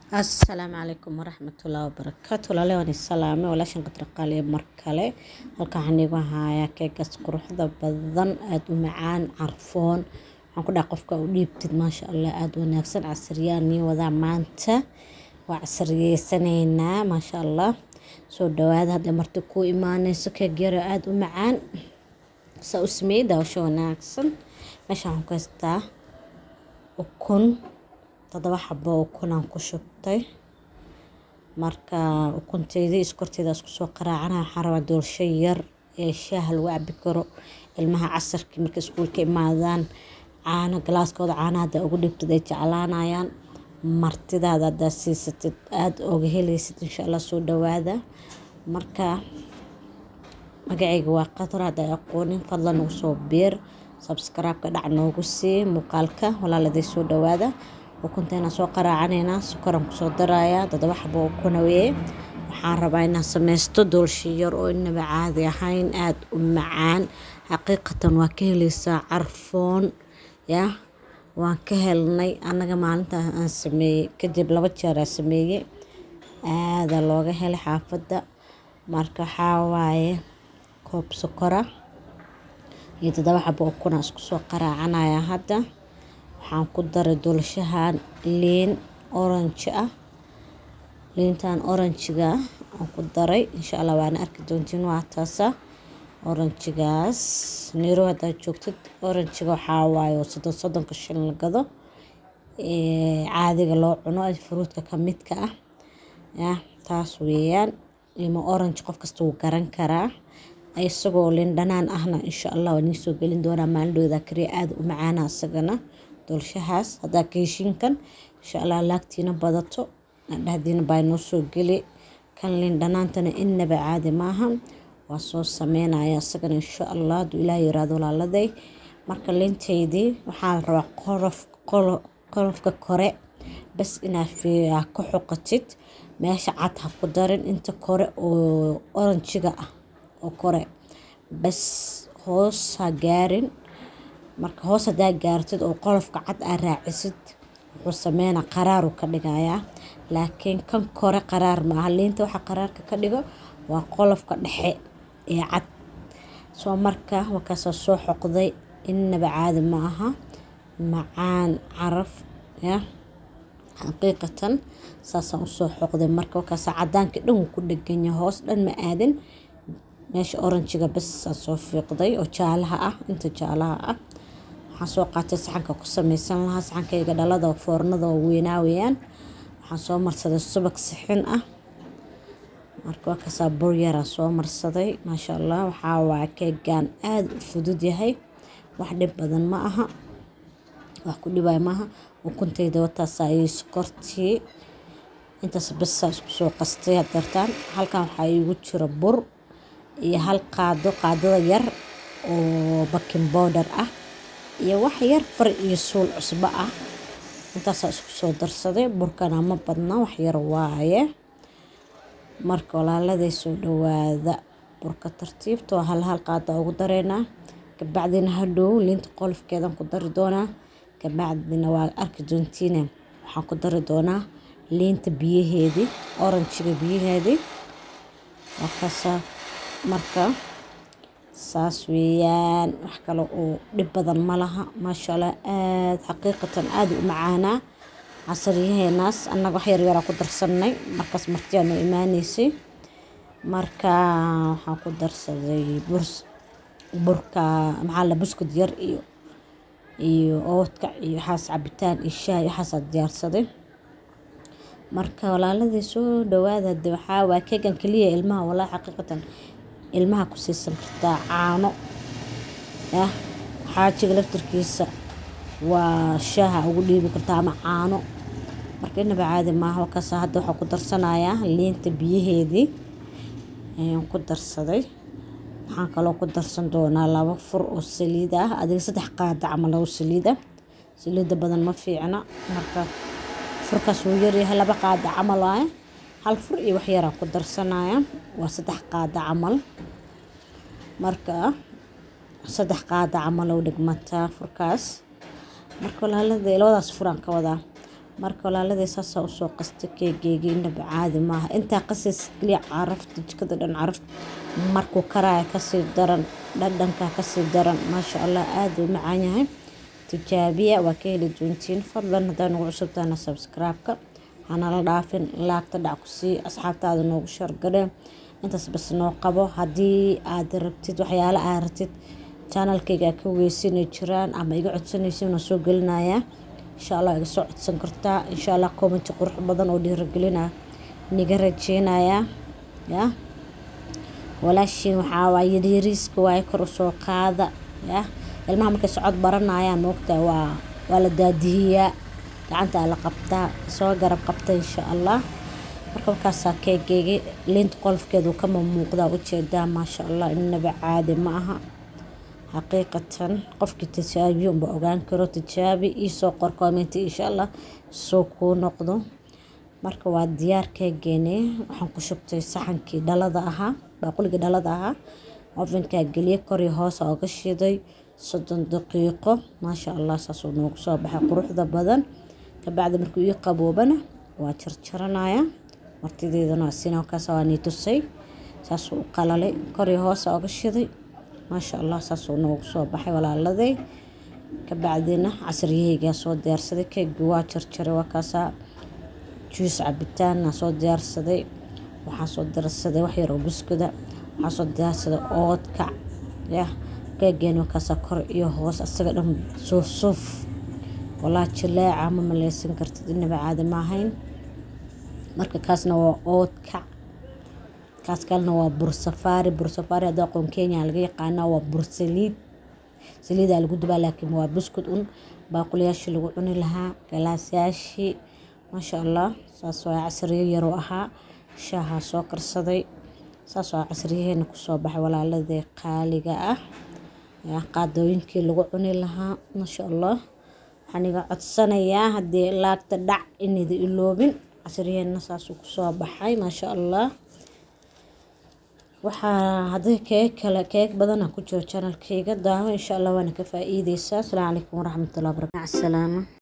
asalaamu calaykum waraxmatullaahi wabarakaatu walaale waan isalaame walaashan qadraqaaliya mar kale halkan waxaan iigu hayaa keegaas quruxda badan aada u macaan carfoon waxaan ku dhaha qofka u dhiibtid maasha allah aada wanaagsan casriyaan nii wadaa maanta waa casriyeysanaynaa maasha allah soo dhawaada hadda marti kuu imaaneyso keeg yaro aada u macaan saa u sameeyey daawasho wanaagsan meeshaan waxaan ku haystaa ukun toddoba xabo ukunaan ku shubtay marka ukunteydii iskorteeda isku soo qaraacana waxaan rabaa doolsho yar ee shaaha lagu cabi karo ilmaha casarkii markay iskuulka imaadaan caano galaaskooda caanaha haddaa ugu dhibtid ay jeclaanayaan martidaada haddaa siisatid aada oga helaysid insha allah soo dhawaada marka magacayga waa qatar haddaa aqoonin fadlan ugu soo biir sabskraibka dhac noogu sii muuqaalka walaaladay soo dhawaada ukunteena soo qaraacaneynaa sokoraan kusoo darayaa toddoba xabo ukuna weye waxaan rabaa inaan sameysto doolshi yar oo inaba caadi ahayn aada u macaan xaqiiqatan waa ka heleysaa carfoon ya waan ka helnay annaga maalinta aan sameeyey kadib laba jeer aan sameeyey aada looga helay xaafadda marka waxaa waaye koob sokora iyo toddoba xabo ukuna isku soo qaraacanaya hadda waxaan ku daray doolshahan liin orange ah liintan oranjiga aan ku daray insha allah waana arki doontiin waa taasa oranjigaas niro haddaad joogtid oranjiga waxaa waaye soddon soddonka shilin la gado caadiga loo cuno fruudka ka midka ah ya taas weeyaan limo orange qof kasta wuu garan karaa isagoo liin dhanaan ahna insha allah waa nii soo gelin doonaa maalindhooda kariya aada u macaana isagana doolshahaas haddaa ka heshiinkan insha allah laagtiina badato dhahdiina baa noo soo geli kan liin dhanaantana inaba caadi maaha waa soo sameynaya isagana insha allah hadduu ilaah yiraahdo walaaladay marka liintaydii waxaa la rabaa qorof qolofka kore bas inaa ka xoqatid meesha cad ha ku darin inta kore oo oranjiga ah oo kore bas hoos ha gaarin marka hoos hadaa gaartid oo qolofka cad aa raacisid wuxuu sameynaa qaraaru ka dhigayaa laakiin kan kore qaraar maaha liinta waxa qaraarka ka dhigo waa qolofka dhexe ee cad soo marka wakaasoo soo xoqday inaba caadi ma aha macaan caraf ya xaqiiqatan saasaan usoo xoqday marka wakaasa cadaankii dhan wuu ku dheganya hoos dhan ma aadin meesha oranjiga bas aan soo fiiqday oo jaalaha ah inta jaalaha ah waxaan soo qaatay saxanka ku sameysan lahaa saxankayga dhalada foornada oo weynaa weeyaan waxaan soo marsaday subag sixin ah marka waa kasaa bur yaraa soo marsaday maasha allah waxaa waa keegaan aada u fudud yahay wax dhib badan ma aha wax ku dhibaayo maaha ukuntayda wataasaa iyo sokortii intaas basaa isku soo qastay hadeertaan halkan waxaa iigu jira bur iyo hal qaado qaadada yar oo bakin bowdher ah iyo wax yar far iyo suul cusbo ah intaasaa isku soo darsaday burkana ma badna wax yar waaye marka walaaladay soo dhawaada burka tartiibtoo hal hal qaada ugu dareynaa kabacdina hadhow liinta qolofkeedan ku dari doonaa kabacdina waa arki doontiine waxaan ku dari doonaa liinta biyaheedii oranjiga biyaheedii markaasaa marka saas weeyaan wax kale oo dhib badan ma laha maasha allah aada xaqiiqatan aada u macaanaa casariyaheenaas annaga wax yaryaraa ku darsanay markaas martiyaa noo imaaneysay marka waxaan ku darsaday burs burka maxaa la buskud yar iyo iyo oodka iyo waxaas cabitaan iyo shaah iyo waxaasaa diyaarsaday marka walaaladii soo dhawaada de waxaa waa keegan keliya ilmaha walaa xaqiiqatan ilmaha ku siisan kartaa caano yah xaajiga laftarkiisa waa shaaha ugu dhiibi kartaa ama caano marka inaba caadi maaha wakaasa hadda waxaa ku darsanayaa liinta biyaheedii ayaan ku darsaday waxaan kaloo ku darsan doonaa laba fur oo saliid ah adiga saddex qaada camal oo saliid ah saliida badan ma fiicna marka furkaas wuu yaryahay laba qaada camal waaye hal fur iyo wax yaraan ku darsanaya waa saddex qaada camal marka saddex qaada camal oo dhigmataa furkaas marka walaalada labadaas furaan ka wadaa marka walaaladii saasaa usoo qasta keegeygii inaba caadi maaha intaa qasis keliya carafta jikada dhan caraf markuu karaya kasii daran dhadhanka kasii daran maasha allah aada u macaan yahay tijaabiya waa ka heli doontiin fadlan haddaa nagu cusubtaana subscribe-ka hanala dhaafin laagta dhac ku sii asxaabtaada noogu shargareen intaas bas noo qabo haddii aad rabtid waxyaala aad rabtid janalkayga ka weysanay jiraan ama iga codsanaysa na soo gelinayaa insha allah iga soo codsan kartaa insha allah commenti qurux badan oo dhiiragelina niga rajeynayaa ya walaashiin waxaa waa yaryariiska waaye kor usoo qaada ya ilmaha markay socod baranayaan moogtaa waa waa la daadihiyaa gacantaa la qabtaa soo garab qabta insha allah marka markaasaa keegeegi liinta qolofkeedu kama muuqdaa ujeedaa maasha allah inaba caadi ma aha xaqiiqatan qofkii tijaabiyo unba ogaan karo tijaabi iisoo qor commenti insha allah soo kuu noqdo marka waa diyaar keegeene waxaan ku shubtay saxankii dhalada ahaa baaquligii dhalada ahaa ovenkaa geliye kori hoos ooga shiday soddon daqiiqo maasha allah saasuu noogu soo baxay quruxda badan kabacdi markuu ii qaboobana waa jarjaranaya martideedana sinakaas waa nii tusay saasuu u qalalay kori hoos ooga shiday maasha allah saasuu noogu soo baxay walaaladay kabacdina casriyaheygaa soo diyaarsaday keegi waa jarjaray waa kaasaa juus cabitaana soo diyaarsaday waxaa soo diyaarsaday wax yaroo buskuda waxaa soo diyaarsaday oodkac yah keegeen wakaasaa kor iyo hoos asaga dhan suuf suuf walaa jileeca ma maleysan kartid inaba caadi maahayn marka kaasna waa oodkac kaas kalena waa bursafaari bursafaari hadda aqoon kenya laga yaqaanaa waa bursaliid saliidaa lagu dubaa laakiin waa buskud un baaquliyaashii lagu cuni lahaa galaasyaashii maasha allah saas waa casriyo yaroo ahaa shaahaa soo karsaday saas waa casriyaheena kusoo baxay walaaladii qaaliga ah qaadooyinkii lagu cuni lahaa maasha allah waxaan iga codsanayaa haddii laagta dhac inayda iloobin casriyaheena saasuu kusoo baxay maasha allah waxaa haddii keeg kale keeg badana ku jiro janalkayga daawo insha allah waana ka faa-iideysaa asalaamu calaykum waraxmatullahi wabarakatu salaama